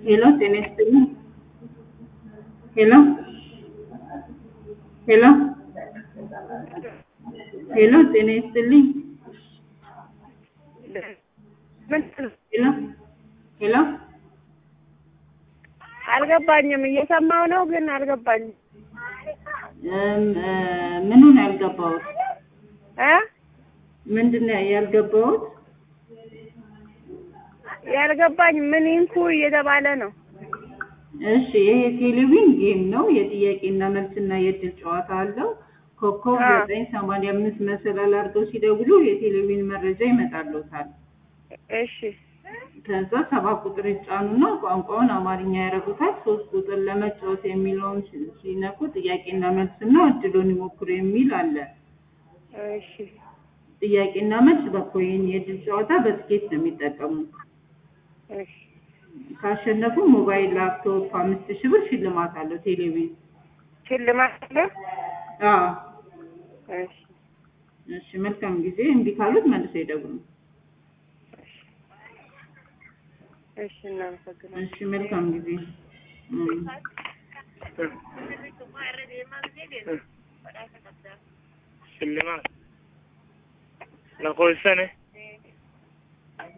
ሄሎ ጤና ይስጥልኝ። ሄሎ ሄሎ ሄሎ ጤና ይስጥልኝ። ሄሎ ሄሎ አልገባኝም። እየሰማው ነው ግን አልገባኝም። እም፣ እ፣ ምኑን ያልገባሁት እ ምንድን ነው ያልገባሁት? ያልገባኝ ምን ይንኩ እየተባለ ነው። እሺ ይሄ ቴሌቪዥን ጌም ነው። የጥያቄና መልስና የእድል ጨዋታ አለው። ኮከብ አዎ። ዘጠኝ ሰማንያ አምስት መሰላል አድርገው ሲደውሉ የቴሌቪዥን መረጃ ይመጣልዎታል። እሺ ከዛ ሰባት ቁጥር ይጫኑና ቋንቋውን አማርኛ ያደርጉታል። ሶስት ቁጥር ለመጫወት የሚለውን ሲ- ሲነኩ ጥያቄና መልስና እድሉን ይሞክሩ የሚል አለ። እሺ ጥያቄና መልስ በኮይን የእድል ጨዋታ በስኬት ነው የሚጠቀሙት። እሺ ካሸነፉ ሞባይል፣ ላፕቶፕ አምስት ሺህ ብር ሽልማት አለው ቴሌቪዥን። ሽልማት አለ። አዎ እሺ እሺ፣ መልካም ጊዜ። እምቢ ካሉት መልሰው ይደውሉ። እሺ እናመሰግናለን። እሺ፣ መልካም ጊዜ። እም። ሽልማት ለኮልሰነ